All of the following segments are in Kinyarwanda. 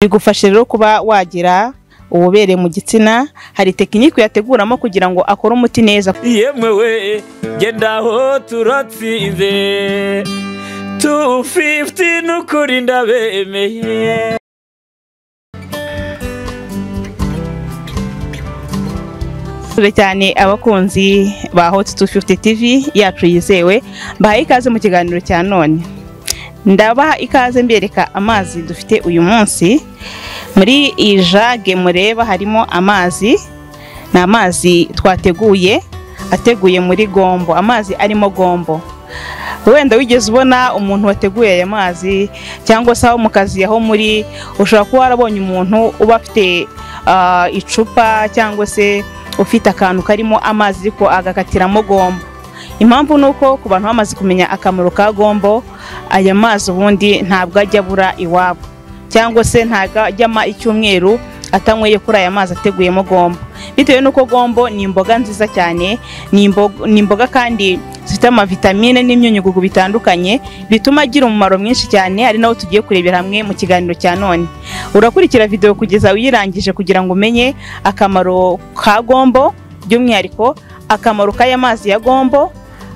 bigufasha rero kuba wagira ububere mu gitsina hari tekiniki uyateguramo kugira ngo akore umuti neza yemwe we genda aho turatsinze tu fifuti n'ukuri ndabemeye Sure cyane abakunzi ba Hot 250 TV yacu yizewe bahaye ikaze mu kiganiro cya none ndabaha ikaze mbereka amazi dufite uyu munsi muri iyi jage mureba harimo amazi ni amazi twateguye ateguye muri gombo amazi arimo gombo wenda wigeze ubona umuntu wateguye aya mazi cyangwa se aho mu kazi aho muri ushobora kuba warabonye umuntu uba afite ah, icupa cyangwa se ufite akantu karimo amazi ariko agakatiramo gombo impamvu ni uko ku bantu bamaze kumenya akamaro ka gombo aya mazi ubundi ntabwo ajya abura iwabo cyangwa se ntabwo ajya ama icyumweru atanyweye kuri aya mazi ateguyemo gombo bitewe n'uko gombo ni imboga nziza cyane ni imbo- ni imboga kandi zifite amavitamine n'imyunyugugu bitandukanye bituma agira umumaro mwinshi cyane ari nawo tugiye kurebera hamwe mu kiganiro cya none urakurikira videwo kugeza uyirangije kugira ngo umenye akamaro ka gombo by'umwihariko akamaro k'aya mazi ya gombo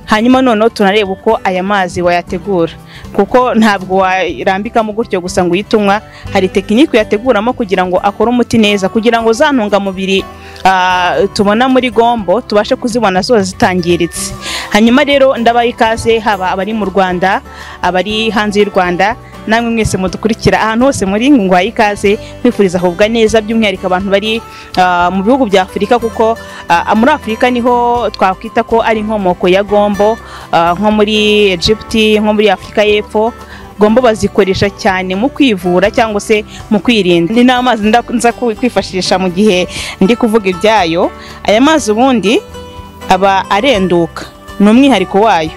hanyuma noneho tunareba uko aya mazi wayategura kuko ntabwo warambikamo gutyo gusa ngo uhite unywa hari tekiniki uyateguramo kugira ngo akore umuti neza kugira ngo za ntungamubiri ah, tubona muri gombo tubashe kuzibona zose zitangiritse hanyuma rero ndabaha ikaze haba abari mu rwanda abari hanze y'u rwanda namwe mwese mudukurikira ahantu hose muri ngo nguhaye ikaze nkwifuriza ahubwa neza by'umwihariko abantu bari ah, mu bihugu bya afurika kuko ah, muri afurika niho twakwita ko ari inkomoko ya gombo ah, nko muri egiputi nko muri afurika y'epfo gombo bazikoresha cyane mu kwivura cyangwa se mu kwirinda ni n'amazi nda- nza ku- kwifashisha mu gihe ndi kuvuga ibyayo aya mazi ubundi aba arenduka ni umwihariko wayo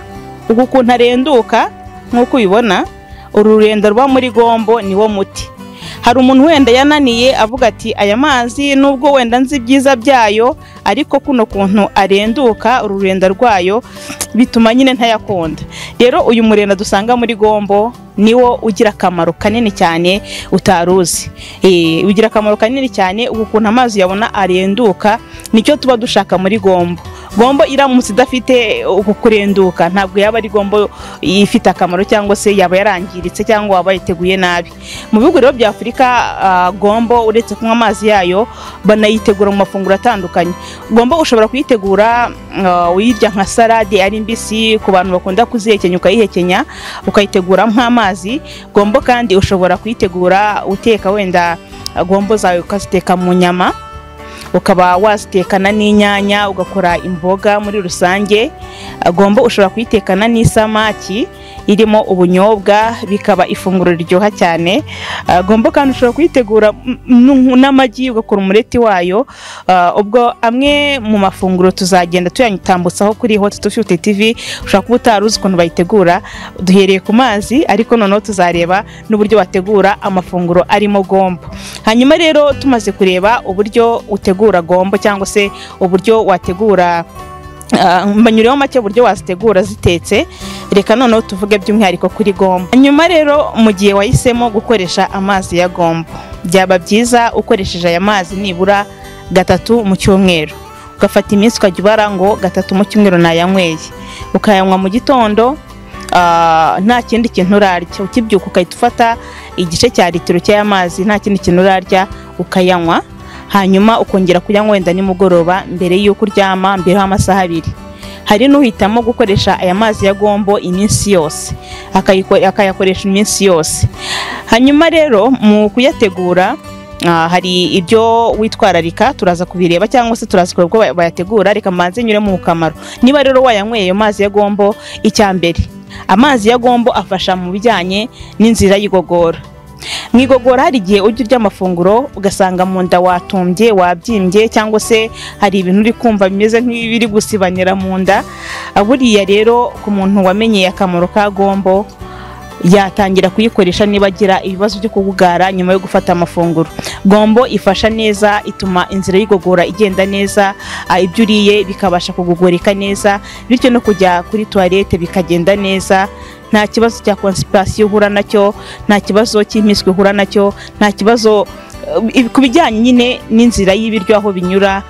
uku ukuntu arenduka nk'uko ubibona uru rurenda ruba muri gombo ni wo muti hari umuntu wenda yananiye avuga ati aya mazi nubwo wenda nzi ibyiza byayo ariko kuno kuntu arenduka uru rurenda rwayo bituma nyine ntayakunda rero uyu murenda dusanga muri gombo niwo ugira akamaro kanini cyane utaruzi Eh, ugira akamaro kanini cyane ubu ukuntu amazi yabona arenduka nicyo tuba dushaka muri gombo gombo iramutse idafite uku kurenduka ntabwo yaba ari gombo ifite akamaro cyangwa se yaba yarangiritse cyangwa waba yiteguye nabi mu bihugu rero bya afurika ah, gombo uretse kunywa amazi yayo banayitegura mu mafunguro atandukanye gombo ushobora kuyitegura ah, uyirya nka salade ari mbisi ku bantu bakunda kuzihekenya ukayihekenya ukayitegura nk'amazi gombo kandi ushobora kuyitegura uteka wenda ah, gombo zawe ukaziteka mu nyama ukaba wazitekana n'inyanya ugakora imboga muri rusange agomba ushobora kuyitekana n'isamaki irimo ubunyobwa bikaba ifunguro riryoha cyane agomba kandi ushobora kuyitegura mm, mm, n'amagi ugakora umureti wayo Ah, ubwo amwe mu mafunguro tuzagenda tuyatambutsaho kuri hot tufite tv ushobora kuba utari uzi ukuntu bayitegura duhereye ku mazi ariko noneho tuzareba n'uburyo bategura amafunguro arimo gombo hanyuma rero tumaze kureba uburyo utegura gombo cyangwa se uburyo wategura ah, mbanyuriyeho make uburyo wazitegura zitetse reka noneho tuvuge by'umwihariko kuri gombo hanyuma rero mu gihe wahisemo gukoresha amazi ya gombo byaba byiza ukoresheje aya mazi nibura gatatu mu cyumweru ugafata iminsi ukajya ubara ngo gatatu mu cyumweru nayanyweye ukayanywa mu gitondo ah, nta kindi kintu urarya ukibyuka ugahita ufata igice cya litiro cy'amazi nta kindi kintu urarya ukayanywa hanyuma ukongera kuyanywa wenda nimugoroba mbere y'uko uryama mbere y'amasaha abiri hari n'uhitamo gukoresha aya mazi ya gombo iminsi yose akayiko- akayakoresha iminsi yose hanyuma rero mu kuyategura ah, hari ibyo witwararika turaza kubireba cyangwa se turaza kureba uko baya- bayategura reka mbanze nyure mu kamaro niba rero wayanyweye ayo mazi ya gombo icya mbere amazi ya gombo afasha mu bijyanye n'inzira y'igogora mu igogora hari igihe ujya urya amafunguro ugasanga mu nda watumbye wabyimbye cyangwa se hari ibintu uri kumva bimeze nk'ibiri gusibanira mu nda buriya rero ku muntu wamenyeye akamaro ka gombo yatangira kuyikoresha niba agira ibibazo byo kugugara nyuma yo gufata amafunguro gombo ifasha neza ituma inzira y'igogora igenda neza ah, ibyo uriye bikabasha kugugurika neza bityo no kujya kuri tuwarete bikagenda neza nta kibazo cya konsipirasiyo uhura nacyo nta kibazo cy'impiswi uhura nacyo nta kibazo eh, ku bijyanye nyine n'inzira y'ibiryo aho binyura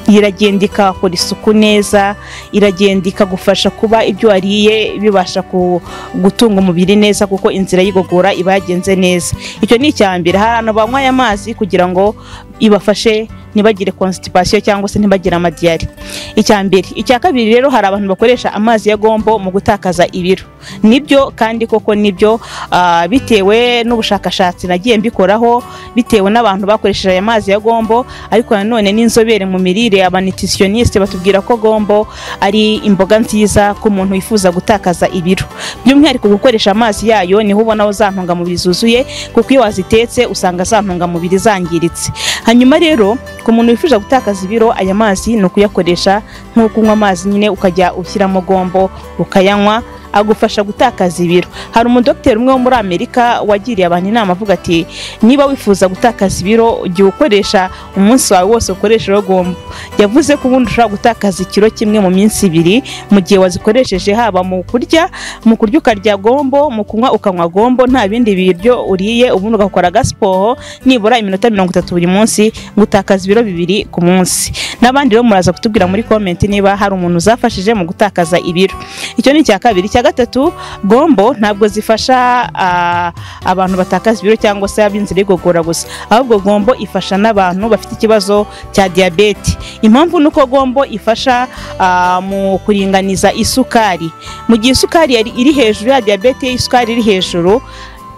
iragenda ikahakora isuku neza iragenda ikagufasha kuba ibyo wariye bibasha ku- gutunga umubiri neza kuko inzira y'igogora iba yagenze neza icyo ni icya mbere hari abantu banywa aya mazi kugira ngo ibafashe ntibagire constipation cyangwa se ntibagire amadiyari icya mbere icya kabiri rero hari abantu bakoresha amazi ya gombo mu gutakaza ibiro nibyo kandi koko nibyo ah, bitewe n'ubushakashatsi nagiye mbikoraho bitewe n'abantu bakoresheje aya mazi ya gombo ariko nanone n'inzobere mu mirire abanititioniste batubwira ko gombo ari imboga nziza ku muntu wifuza gutakaza ibiro by'umwihariko gukoresha amazi yayo niho ubonaho za ntungamubiri zuzuye kuko iyo wazitetse usanga za ntungamubiri zangiritse hanyuma rero ku muntu wifuza gutakaza ibiro aya mazi ni ukuyakoresha nk'uko unywa amazi nyine ukajya ushyiramo gombo ukayanywa agufasha gutakaza ibiro hari umudogiteri umwe wo muri amerika wagiriye abantu inama avuga ati niba wifuza gutakaza ibiro jya ukoresha umunsi wawe wose ukoresha gombo yavuze ko ubundi ushobora gutakaza ikiro kimwe mu minsi ibiri mu gihe wazikoresheje haba mu kurya mu kurya ukarya gombo mu kunywa ukanywa gombo nta bindi biryo uriye ubundi ugakora agasiporo nibura iminota mirongo itatu buri munsi ngo utakaze ibiro bibiri ku munsi n'abandi rero muraza kutubwira muri komenti niba hari umuntu uzafashije mu gutakaza ibiro icyo ni icya kabiri icya gatatu gombo ntabwo zifasha ah, abantu batakaza ibiro cyangwa se ab'inzira y'igogora gusa ahubwo gombo ifasha n'abantu bafite ikibazo cya diyabete impamvu ni uko gombo ifasha ah, mu kuringaniza isukari mu gihe isukari yari- iri hejuru ya diyabete isukari iri hejuru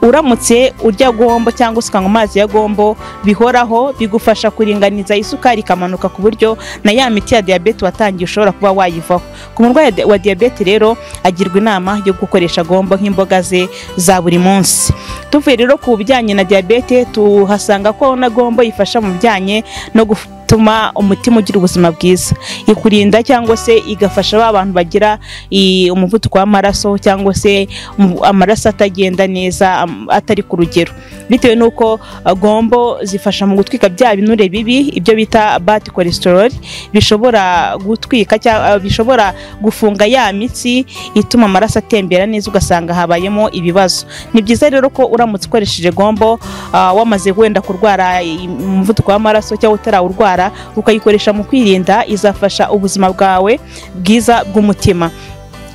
uramutse urya gombo cyangwa se ukanywa amazi ya gombo bihoraho bigufasha kuringaniza isukari ikamanuka ku buryo na ya miti ya diyabete watangiye ushobora kuba wayivaho ku murwayi wa di- wa diyabete rero agirwa inama yo gukoresha gombo nk'imboga ze za buri munsi tuvuye rero ku bijyanye na diyabete tuhasanga ko na gombo ifasha mu bijyanye no gutuma umutima ugira ubuzima bwiza ikurinda cyangwa se igafasha ba bantu bagira i- umuvuduko w'amaraso cyangwa se umu- amaraso atagenda neza am- atari ku rugero bitewe n'uko ah, gombo zifasha mu gutwika bya binure bibi ibyo bita bad cholesterol bishobora gutwika cyangwa bishobora gufunga ya mitsi ituma amaraso atembera neza ugasanga habayemo ibibazo ni byiza rero ko uramutse ukoresheje gombo ah, wamaze wenda kurwara i- umuvuduko w'amaraso cyangwa utarawurwara ukayikoresha mu kwirinda izafasha ubuzima bwawe bwiza bw'umutima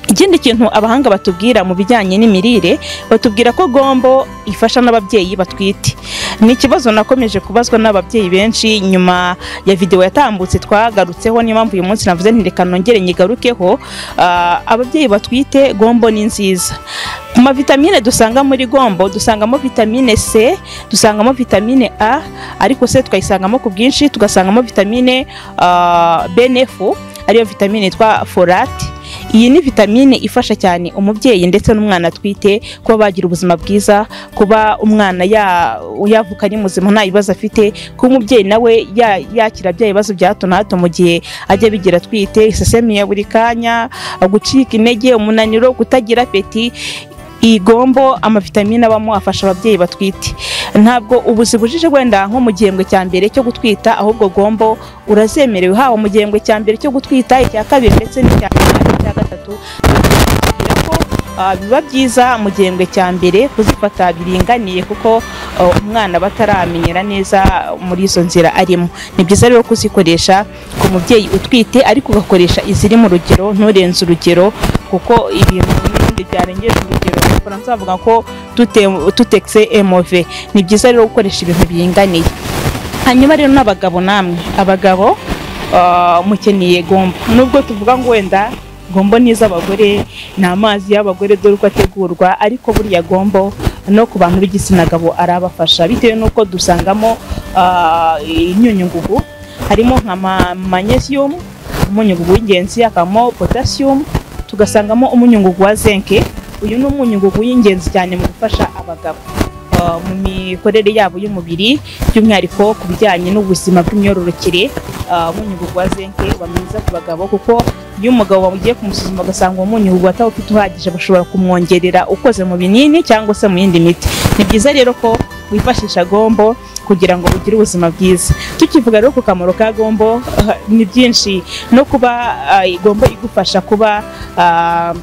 ikindi kintu abahanga batubwira mu bijyanye n'imirire batubwira ko gombo ifasha n'ababyeyi batwite ni ikibazo nakomeje kubazwa n'ababyeyi benshi nyuma ya videwo yatambutse twagarutseho niyo mpamvu uyu munsi navuze nti reka nongere nyigarukeho Ah, ababyeyi batwite gombo ni nziza ku mavitamine dusanga muri gombo dusangamo vitamine c dusangamo vitamine a ariko se tukayisangamo ku bwinshi tugasangamo vitamine ah, bnf ariyo vitamine yitwa folate iyi ni vitamine ifasha cyane umubyeyi ndetse n'umwana atwite kuba bagira ubuzima bwiza kuba umwana ya- yavuka ari muzima nta bibazo afite kuba umubyeyi nawe ya- yakira bya bibazo bya hato na hato mu gihe ajya bigira atwite isesemiya buri kanya gucika intege umunaniro kutagira peti iyi gombo amavitamine abamo afasha ababyeyi batwite ntabwo ubu zibujije wenda nko mu gihembwe cya mbere cyo gutwita ahubwo gombo urazemerewe haba mu gihembwe cya mbere cyo gutwita icya kabiri ndetse n'icya n'icya gatatu kugira ko ah, biba byiza mu gihembwe cya mbere kuzifata biringaniye kuko ah, umwana aba ataramenyera neza muri izo nzira arimo ni byiza rero kuzikoresha ku mubyeyi utwite ariko ugakoresha iziri mu rugero nturenze urugero kuko ibintu n'ibindi byarengeje urugero abafaransa bavuga ko tute- tutekse emove ni byiza rero gukoresha ibintu biringaniye hanyuma rero n'abagabo namwe abagabo ah, mukeneye gombo nubwo tuvuga ngo wenda gombo ni iz'abagore ni amazi y'abagore dore uko ategurwa ariko burya gombo no ku bantu b'igitsina gabo arabafasha bitewe n'uko dusangamo ah, imyunyungugu harimo nka ma- magnesium umunyungugu w'ingenzi hakabamo potassium tugasangamo umunyungugu wa zinc uyu ni umunyungugu w'ingenzi cyane mu gufasha abagabo ah, mu mikorere yabo y'umubiri by'umwihariko ku bijyanye n'ubuzima bw'imyororokere ah, umunyu wa zinc uba mwiza ku bagabo kuko iyo umugabo bamugiye kumusuzuma ugasanga uwo munyu ataba ufite uhagije bashobora kumwongerera ukoze mu binini cyangwa se mu yindi miti ni byiza rero ko wifashisha gombo kugira ngo ugire ubuzima bwiza tukivuga rero ku kamaro ka gombo ah, ni byinshi no kuba ah, gombo igufasha kuba ah,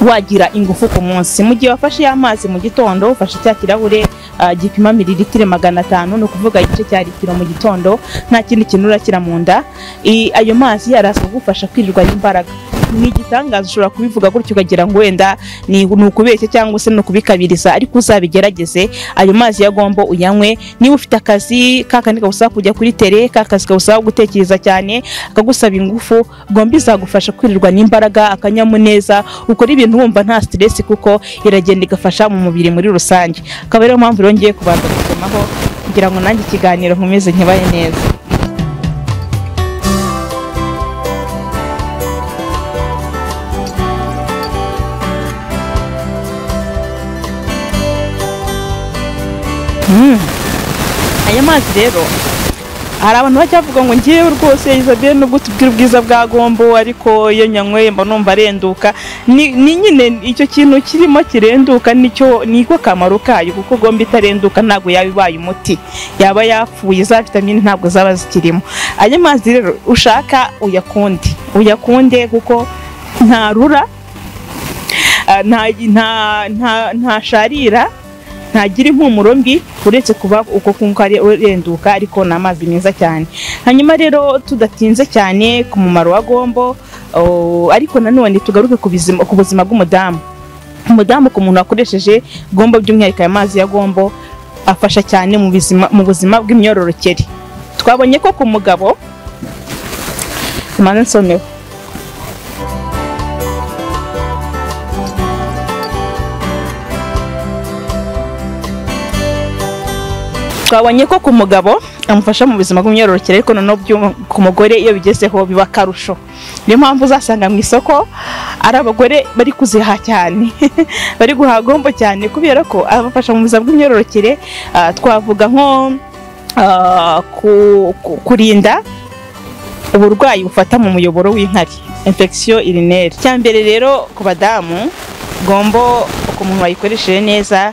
wagira ingufu ku munsi mu gihe wafashe ya mazi mu gitondo ufashe cya kirahure ah, gipima mililitiro magana atanu ni ukuvuga igice cya litiro mu gitondo nta kindi kintu urakira mu nda I- ayo mazi araza kugufasha kwirirwa imbaraga ni igitangaza ushobora kubivuga gutyo ukagira ngo wenda ni ni ukubeshya cyangwa se ni ukubikabiriza ariko uzabigerageze ayo mazi ya gombo uyanywe niba ufite akazi ka kandi kagusaba kujya kuri tere ka kazi kagusaba gutekereza cyane akagusaba ingufu gombo izagufasha kwirirwa n'imbaraga akanyamuneza ukora ibintu wumva nta stress kuko iragenda igafasha mu mubiri muri rusange akaba ariyo mpamvu rero ngiye kubanza gusomaho kugira ngo nanjye ikiganiro nkomeze nkibaye neza aya mazi rero hari abantu bajya bavuga ngo ngewe rwose Isabelle nubwo tubwira ubwiza bwa gombo ariko iyo nyanyweye mba numva arenduka ni ni nyine icyo kintu kirimo kirenduka nicyo niko kamaro kayo kuko gombo itarenduka ntabwo yaba ibaye umuti yaba yapfuye za vitamine ntabwo zaba zikirimo aya mazi rero ushaka uyakunde uyakunde kuko ntarura ah, nta- nta- nta- ntasharira ntagira impumuro mbi uretse kuba uko kunka ari- urenduka ariko ni amazi meza cyane hanyuma rero tudatinze cyane ku mumaro wa gombo oh, ariko nanone tugaruke ku bizima- ku buzima bw'umudamu umudamu ku muntu wakoresheje gombo by'umwihariko aya mazi ya gombo afasha cyane mu bizima- mu buzima bw'imyororokere twabonye ko ku mugabo tumaze nsomeho twabonye ko ku mugabo amufasha mu buzima bw'imyororokere ariko noneho by'umu- ku mugore iyo bigezeho biba akarusho niyo mpamvu uzasanga mu isoko ari abagore bari kuziha cyane bari guhaha gombo cyane kubera ko abafasha mu buzima bw'imyororokere ah, twavuga nko ah, ku- ku- kurinda uburwayi bufata mu muyoboro w'inkari infection urinaire cyambere rero ku badamu gombo ku muntu wayikoresheje neza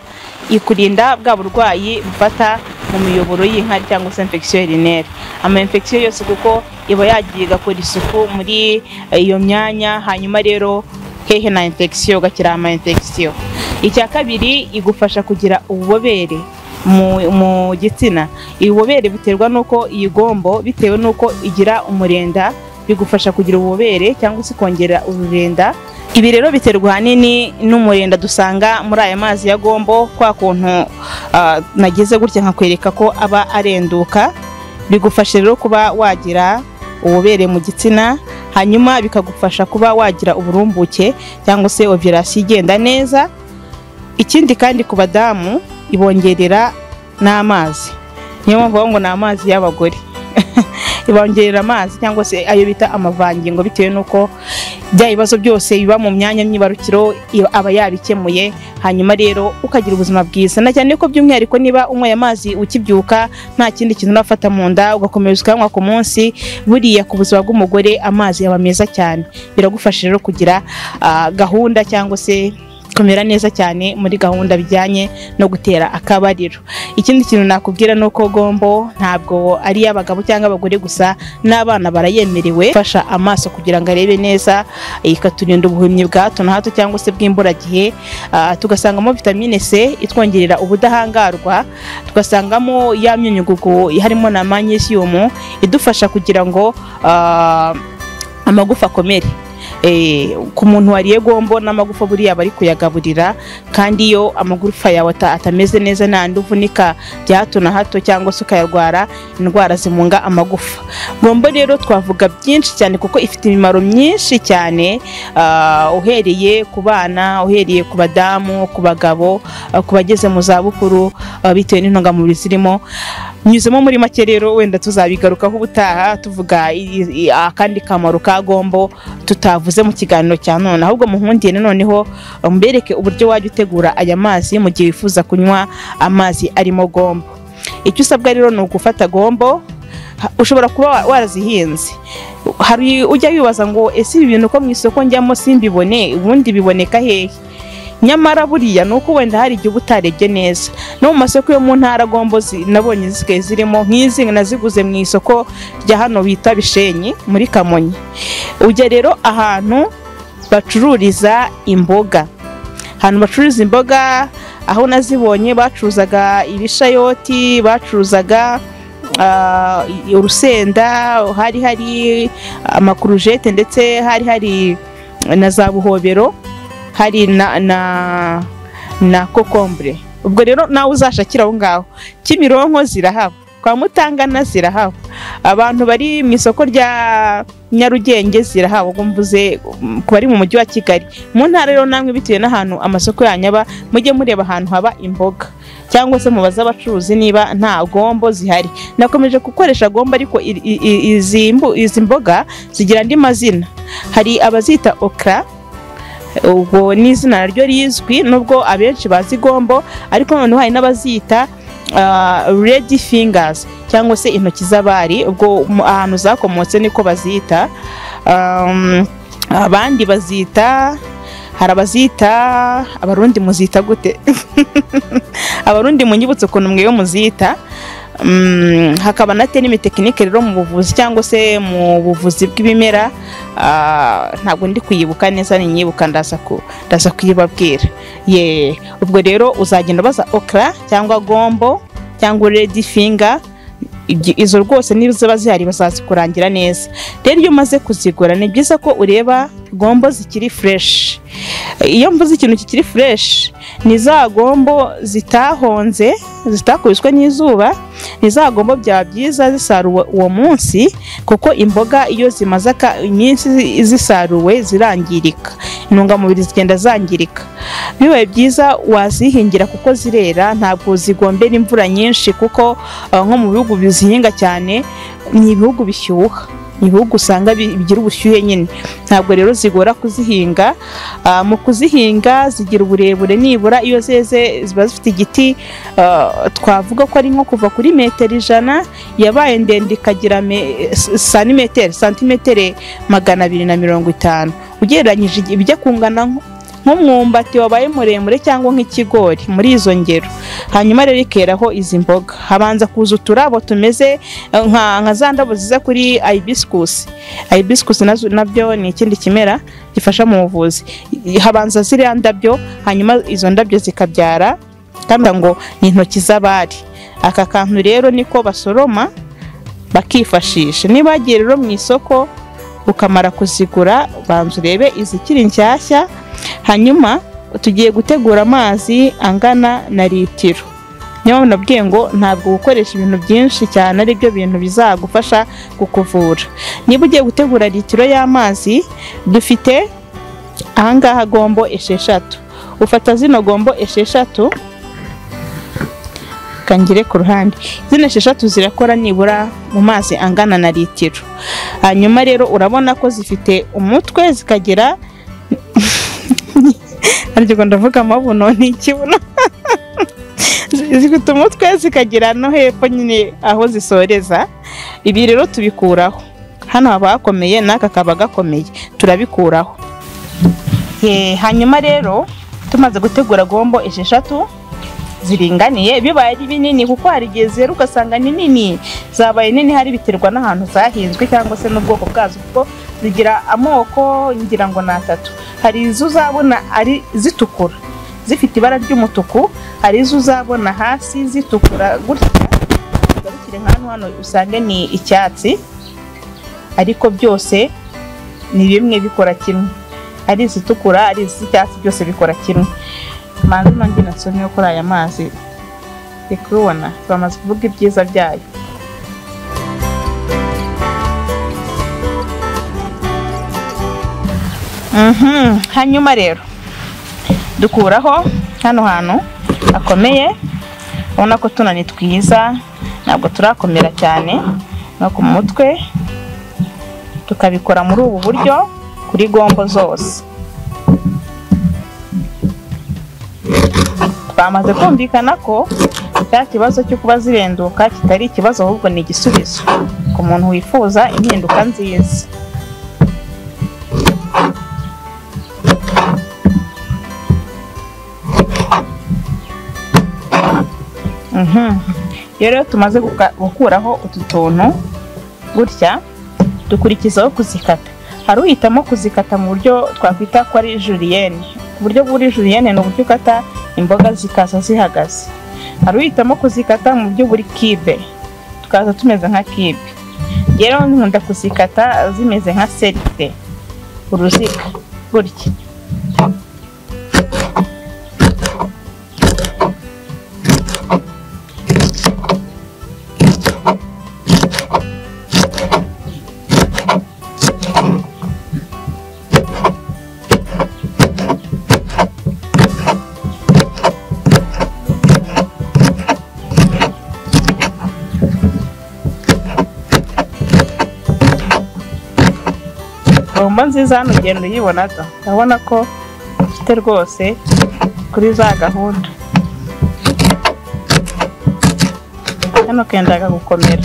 ikurinda bwa burwayi bufata mu miyoboro y'inkari cyangwa se infection urinaire ama infection yose kuko iba yagiye igakora isuku muri eh, iyo myanya hanyuma rero hehe na infection ugakira ama infection icya kabiri igufasha kugira ububobere mu, mu gitsina ububobere buterwa n'uko iyi gombo bitewe n'uko igira umurenda bigufasha kugira ububobere cyangwa se kongera ururenda ibi rero biterwa ahanini n'umurenda dusanga muri aya mazi ya gombo kwa kuntu ah, nagize gutya nkakwereka ko aba arenduka bigufasha rero kuba wagira ububobere mu gitsina hanyuma bikagufasha kuba wagira uburumbuke cyangwa se ovirasi igenda neza ikindi kandi ku badamu ibongerera n'amazi niyo mpamvu bavuga ngo ni amazi y'abagore ibongerera amazi cyangwa se ayo bita amavangingo bitewe n'uko bya bibazo byose biba mu myanya myibarukiro iyo- aba yabikemuye hanyuma rero ukagira ubuzima bwiza na cyane ko by'umwihariko niba unyweye amazi ukibyuka nta kindi kintu unafata mu nda ugakomeza ukanywa ku munsi buriya ku buzima bw'umugore amazi aba meza cyane biragufasha rero kugira ah, gahunda cyangwa se kumera neza cyane muri gahunda bijyanye no gutera akabariro ikindi kintu nakubwira ni uko gombo ntabwo ari iy'abagabo cyangwa abagore gusa n'abana barayemerewe fasha amaso kugira ngo arebe neza ikaturinda ubuhumyi bwa hato na hato cyangwa se bw'imburagihe Ah, tugasangamo vitamine c itwongerera ubudahangarwa tugasangamo ya myunyugugu harimo na magnesium idufasha kugira ngo ah, amagufa akomere Eh, ku muntu wariye gombo n'amagufa buriya bari kuyagaburira kandi iyo amagufa yawe ata- atameze neza n'andi uvunika bya hato na hato cyangwa se ukayarwara indwara zimunga amagufa gombo rero twavuga byinshi cyane kuko ifite imimaro myinshi cyane ah, uhereye ku bana uhereye ku badamu ku bagabo ah, ku bageze mu zabukuru ah, bitewe n'intungamubiri zirimo nyuzemo muri make rero wenda tuzabigarukaho ubutaha tuvuga i- i- akandi kamaro ka gombo tutavuze mu kiganiro cya none ahubwo muhundiye noneho mbereke uburyo wajya utegura aya mazi mu gihe wifuza kunywa amazi arimo gombo icyo usabwa rero ni ugufata gombo ha- ushobora kuba wa- warazihinze hari ujya wibaza ngo ese ibi bintu ko mu isoko njyamo simbibone ubundi biboneka hehe nyamara buriya ni uko wenda hari igihe uba utarebye neza no mu masoko yo mu ntara gombo zi- nabonye zisigaye zirimo nk'izi naziguze mu isoko rya hano bita bishenyi muri kamonyi ujya rero ahantu bacururiza imboga ahantu bacururiza imboga aho nazibonye bacuruzaga ibishayoti bacuruzaga ah, urusenda hari hari amakurujete ndetse hari hari na za buhobero hari na na na kokombure ubwo rero nawe uzashakira aho ngaho kimironko zirahaba kwa mutangana zirahaba abantu bari mu isoko rya nyarugenge zirahaba ubwo mvuze um, ku bari mu mujyi wa kigali mu ntara rero namwe bitewe n'ahantu amasoko yanyu aba mujye mureba ahantu haba imboga cyangwa se mubaze abacuruzi niba nta gombo zihari nakomeje gukoresha gombo ariko i- i- i- izi mbu- izi mboga zigira andi mazina hari abazita okra ubwo ni izina naryo rizwi nubwo abenshi bazi gombo ariko noneho hari n'abazita ah, redi fingazi cyangwa se intoki z'abari ubwo mu- ahantu zakomotse niko bazita Um, abandi bazita hari abazita abarundi muzita gute abarundi munyibutse ukuntu mwewe muzita Mm, hakaba nate n'imitekinike rero mu buvuzi cyangwa se mu buvuzi bw'ibimera ah, ntabwo ndi kuyibuka neza ninyibuka ndaza ku- ndaza kuyibabwira ye ubwo rero uzagenda baza okra cyangwa gombo cyangwa redi finga Igi- izo rwose niba ziba zihari bazazikurangira neza rero iyo umaze kuzigura ni byiza ko ureba gombo zikiri fureshi iyo mvuze ikintu kikiri fureshi ni za gombo zitahonze zitakubiswe n'izuba ni za gombo byaba byiza zisaruwe uwo munsi kuko imboga iyo zimaze aka- iminsi zi- zisaruwe zirangirika intungamubiri zigenda zangirika bibaye byiza wazihingira kuko zirera ntabwo zigombera imvura nyinshi kuko ah, nko mu bihugu bizihinga cyane ni ibihugu bishyuha ni ibihugu usanga bi- bigira ubushyuhe nyine ntabwo rero zigora kuzihinga Ah, mu kuzihinga zigira uburebure nibura iyo zeze ziba zifite igiti ah, twavuga ko ari nko kuva kuri metero ijana yabaye ndende ikagira me- s- santimetero santimetero magana abiri na mirongo itanu ugereranyije igi- ibijya kungana nko- nk'umwumbati wabaye muremure cyangwa nk'ikigori muri izo ngero hanyuma rero ikeraho izi mboga habanza kuza uturabo tumeze eh, nka nka za ndabo ziza kuri ibisikusi ibisikusi nazo nabyo ni ikindi kimera gifasha mu buvuzi I- habanza ziriya ndabyo hanyuma izo ndabyo zikabyara kandi ngo ni intoki z'abari aka kantu rero niko basoroma bakifashisha niba wagiye rero mu isoko ukamara kuzigura banza urebe izikiri nshyashya hanyuma tugiye gutegura amazi angana na litiro niyo mpamvu nabwiye ngo ntabwo gukoresha ibintu byinshi cyane ari byo bintu bizagufasha kukuvura niba ugiye gutegura litiro y'amazi dufite ahangaha gombo esheshatu ufata zino gombo esheshatu kangire ku ruhande zino esheshatu zirakora nibura mu mazi angana na litiro hanyuma rero urabona ko zifite umutwe zikagira ariko ndavuga amabuno ni ikibuno Zi- zifite umutwe zikagira no hepfo nyine aho zisoreza ibi rero tubikuraho hano haba hakomeye n'aka kaba gakomeye turabikuraho Eh, hanyuma rero tumaze gutegura gombo esheshatu ziringaniye bibaye ari binini kuko hari igihe zera ugasanga ni nini zabaye nini hari biterwa n'ahantu zahinzwe cyangwa se n'ubwoko bwazo kuko zigira amoko ngira ngo ni atatu hari izo uzabona ari zitukura zifite ibara ry'umutuku hari izo uzabona hasi zitukura gutya ugarukire nk'ahantu hano usange ni icyatsi ariko byose ni bimwe bikora kimwe ari izitukura ari iz'icyatsi byose bikora kimwe manza nanjye nasomye kuri aya mazi ndi kubibona bamaze kuvuga ibyiza byayo Mhm, hanyuma rero dukuraho hano hantu hakomeye ubona ko tuno ni twiza ntabwo turakomera cyane no ku mutwe tukabikora muri ubu buryo kuri gombo zose twamaze kumvikana ko cya kibazo cyo kuba zirenduka kitari ikibazo ahubwo ni igisubizo ku muntu wifuza impinduka nziza Mhm. Iyo rero tumaze guka- gukuraho utu tuntu gutya dukurikizaho kuzikata hari uhitamo kuzikata mu buryo twakwita ko ari juriyene uburyo bw'uri juriyene ni uburyo ukata imboga zikaza zihagaze hari uhitamo kuzikata mu buryo buri kibe tukaza tumeze nka kibe rero nkunda kuzikata zimeze nka serite uruziga gutya bombo nziza hano ugenda uyibona da urabona ko ufite rwose kuri za gahunda hano kendaga gukomera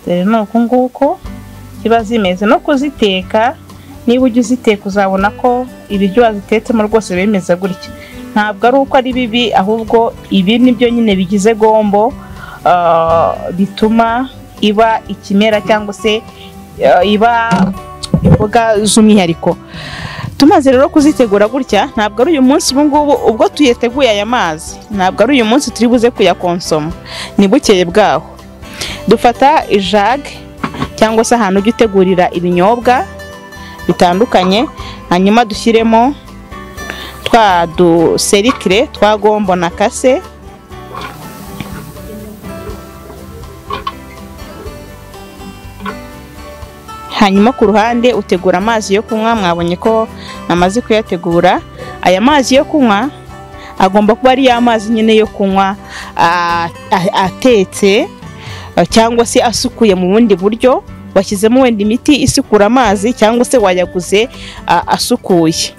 rero ni uku nguku ziba zimeze no kuziteka niba ujya uziteka uzabona ko ibiryo wazitetsemo rwose bimeze gutya ntabwo ari uko ari bibi ahubwo ibi ni byo nyine bigize gombo ah, bituma iba ikimera cyangwa se ah, iba imboga z'umwihariko tumaze rero kuzitegura gutya ntabwo ari uyu munsi ubu ngubu ubwo tuyeteguye aya mazi ntabwo ari uyu munsi turi buze kuyakonsoma ni bukeye bwaho dufata ijage cyangwa se ahantu ujya utegurira ibinyobwa bitandukanye hanyuma dushyiremo twa duserikire twa gombo na kase hanyuma ku ruhande utegura amazi yo kunywa mwabonye ko amaze kuyategura aya mazi yo kunywa agomba kuba ari ya mazi nyine yo kunywa ah, ah, atetse Uh, cyangwa se asukuye mu bundi buryo washyizemo wenda imiti isukura amazi cyangwa se wayaguze uh, asukuye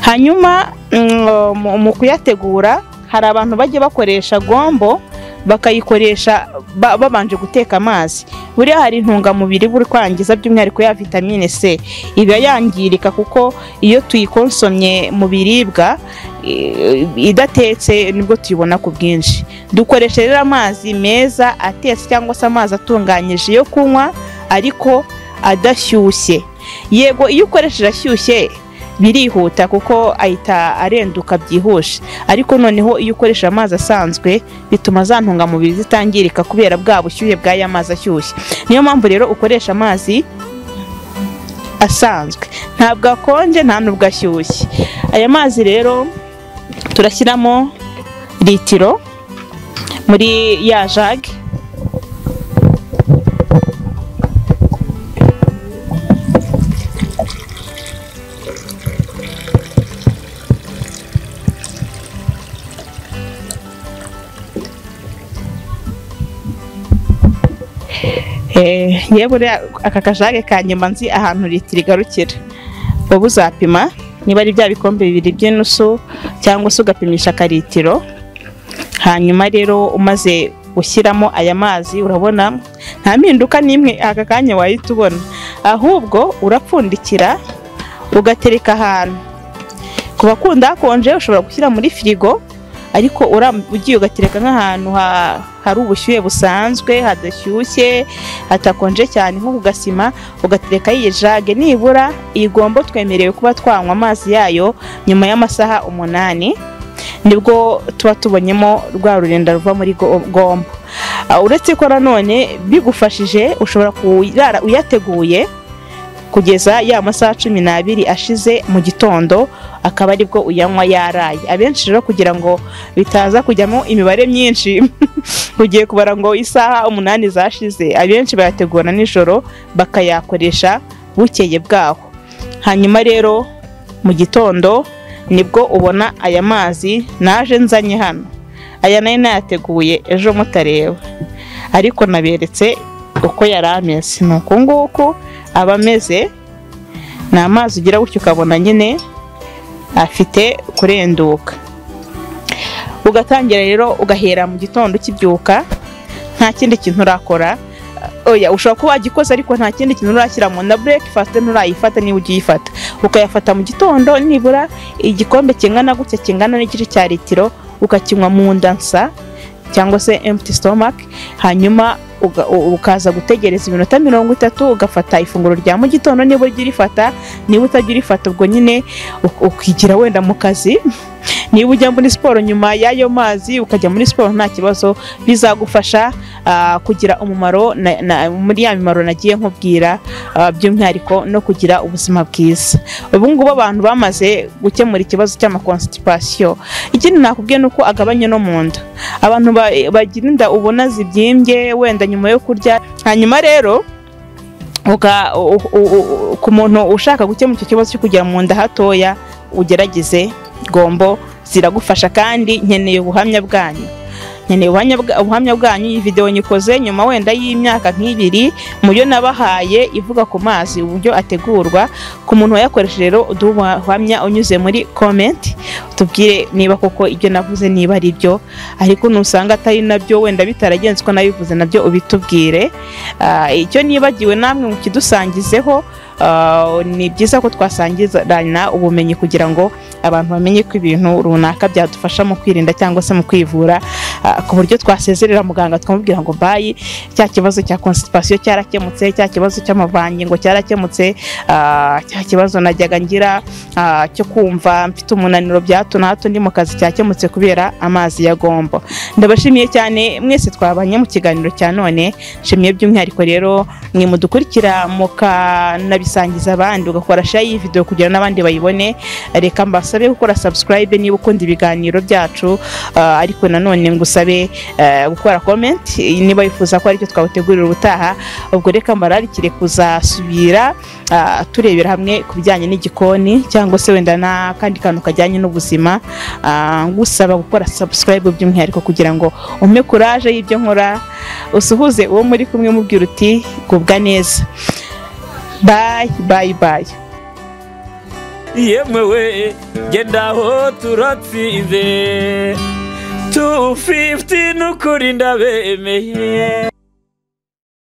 hanyuma mm, mu- mu kuyategura hari abantu bajya bakoresha gombo bakayikoresha ba- babanje guteka amazi buriya hari intungamubiri buri kwangiza by'umwihariko ya vitamine c iba yangirika kuko iyo tuyikonsomye mu biribwa i- idatetse nibwo tuyibona ku bwinshi dukoresha rero amazi meza atetse cyangwa se amazi atunganyije yo kunywa ariko adashyushye yego iyo ukoresheje ashyushye birihuta kuko ahita arenduka byihuse ariko noneho iyo ukoresha amazi asanzwe bituma za ntungamubiri zitangirika kubera bwa bushyuhe bw'aya mazi ashyushye niyo mpamvu rero ukoresha amazi asanzwe ntabwo akonje nta nubwo ashyushye aya mazi rero turashyiramo litiro muri ya jage Eh, yewe buriya aka kajage ka nyuma nzi ahantu litiro igarukira uba uzapima niba ari bya bikombe bibiri by'inusu cyangwa se ugapimisha akalitiro hanyuma rero umaze gushyiramo aya mazi urabona nta mpinduka n'imwe aka kanya wahita ubona ahubwo urapfundikira ugatereka ahantu ku bakunda hakonje ushobora gushyira muri firigo ariko uram- ugiye ugatereka nk'ahantu ha- hari ubushyuhe busanzwe hadashyushye hatakonje cyane nko ku gasima ugatereka iyi jage nibura iyi gombo twemerewe kuba twanywa amazi yayo nyuma y'amasaha umunani nibwo tuba tubonyemo rwa rurenda ruva muri go- gombo Ah, uretse ko nanone bigufashije ushobora kurara uyateguye kugeza ya masaha cumi n'abiri ashize mu gitondo akaba aribwo uyanywa yaraye abenshi rero kugira ngo bitaza kujyamo imibare myinshi ugiye kubara ngo isaha umunani zashize abenshi bayategura nijoro bakayakoresha bukeye bwaho hanyuma rero mu gitondo nibwo ubona aya mazi naje nzanye hano aya nari nayateguye ejo mutareba ariko naberetse uko yari ameze ni uku nguku aba ameze ni amazi ugira gutyo ukabona nyine afite kurenduka ugatangira rero ugahera mu gitondo ukibyuka nta kindi kintu urakora oya ushobora kuba wagikoze ariko nta kindi kintu urashyiramo na burekifasite nturayifata niba ugiye uyifata ukayafata mu gitondo nibura igikombe kingana gutya kingana n'igice cya litiro ukakinywa mu nda nsa cyangwa se empty stomach hanyuma uga- u- ukaza gutegereza iminota mirongo itatu ugafata ifunguro rya mu gitondo niba urya urifata niba utajya urifata ubwo nyine uk- ukigira wenda mu kazi niba ujya muri siporo nyuma y'ayo mazi ukajya muri siporo nta kibazo bizagufasha ah, kugira umumaro na- na- muri ya mimaro nagiye nkubwira ah, by'umwihariko no kugira ubuzima bwiza ubu ngubu abantu bamaze gukemura ikibazo cy'amakonstipasiyo ikindi nakubwiye ni uko agabanya no mu nda abantu ba- bagira inda ubona zibyimbye wenda nyuma yo kurya hanyuma rero uka- u- u- u- ku muntu ushaka gukemura icyo kibazo cyo kugira mu nda hatoya ugerageze gombo ziragufasha kandi nkeneye ubuhamya bwanyu nkeneye ubuhamya bwa- ubuhamya bwanyu iyi videwo nyikoze nyuma wenda y'imyaka nk'ibiri mu yo nabahaye ivuga ku mazi uburyo ategurwa ku muntu wayakoresheje rero uduhe ubuhamya unyuze muri komenti tubwire niba koko ibyo navuze niba ari byo ariko nusanga atari nabyo wenda bitaragenze uko nabivuze nabyo ubitubwire Ah, icyo nibagiwe namwe mukidusangizeho ah, ni byiza ko twasangirana ubumenyi kugira ngo abantu bamenye ko ibintu runaka byadufasha mu kwirinda cyangwa se mu kwivura ah, ku buryo twasezerera muganga twamubwira ngo bayi cya kibazo cya constipation cyarakemutse cya kibazo cy'amavangi ngo cyarakemutse ah, cya kibazo najyaga ngira ah, cyo kumva mfite umunaniro bya hato na hato ndi mu kazi cyakemutse kubera amazi ya gombo ndabashimiye cyane mwese twabanye mu kiganiro cya none nshimiye by'umwihariko rero mwe mudukurikira mukanabisangiza abandi ugakora share y'iyi video kugira ngo n'abandi bayibone reka mbasabe gukora subscribe niba ukunda ibiganiro byacu ah, ariko nanone ngusabe eh, gukora comment niba wifuza ko aricyo twawutegurira ubutaha ubwo reka mbararikire kuzasubira ah, turebera hamwe ku bijyanye n'igikoni cyangwa se wenda n'akandi kantu kajyanye n'ubuzima ah, ngusaba gukora subscribe by'umwihariko kugira ngo umpe kuraje y'ibyo nkora usuhuze uwo muri kumwe mubwira uti gubwa neza bayi bayi bayi yemwe we genda aho turatsinze tu fifiti n'ukuri ndabemeye